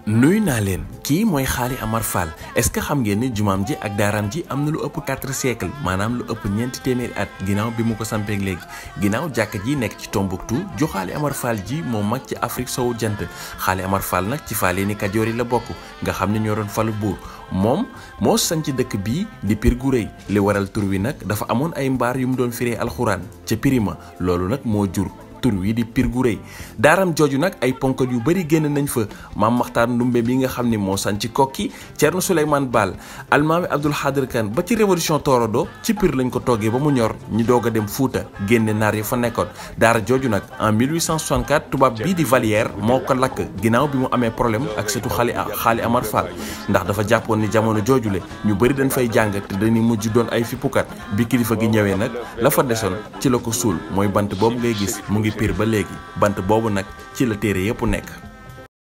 nuyu naa leen kii mooy xaali Amar Fall est-ce que xam ngeen ni jumaam ji ak daaraam ji am na lu ëpp quatre siècle maanaam lu ëpp ñeenti téeméeri at ginnaaw bi mu ko sampeeg léegi ginnaaw jàkka ji nekk ci Tombouctou ju xaali Amar Fall ji moo mag ci Afrique sowu jant xaali Amar Fall nag ci Faleeni Kajoor yi la bokk nga xam ne ñoo doon falu buur moom moo sanc dëkk bii di Pir gu rëy li waral tur wi nag dafa amoon ay mbaar yu mu doon firee alxuraan ca Pirima loolu nag moo jur tur wi di Pir gu rëy daaram jooju nag ay ponkal yu bëri génn nañ fa maam Maxtaar Ndumbe bi nga xam ni moo sanc kokki Thierno Souleymane Baal almaami Abdoul Xaadir Kan ba ci révolution Torodo ci Pir lañ ko toggee ba mu ñor ñu doog a dem Fuuta génne naar yi fa nekkoon daara jooju nag en 1864 tubaab bii di Valière moo ko lakk ginnaaw bi mu amee problème ak surtout xaali xaali Amar Fall ndax dafa jàppoon ni jamono joojule ñu bëri dañ fay jàng te dañuy mujj doon ay fippukat bi kilifa gi ñëwee nag la fa desoon ci la ko suul mooy bant boobu ngay gis mu ngi Pir ba léegi bant boobu nag ci la téere yépp nekk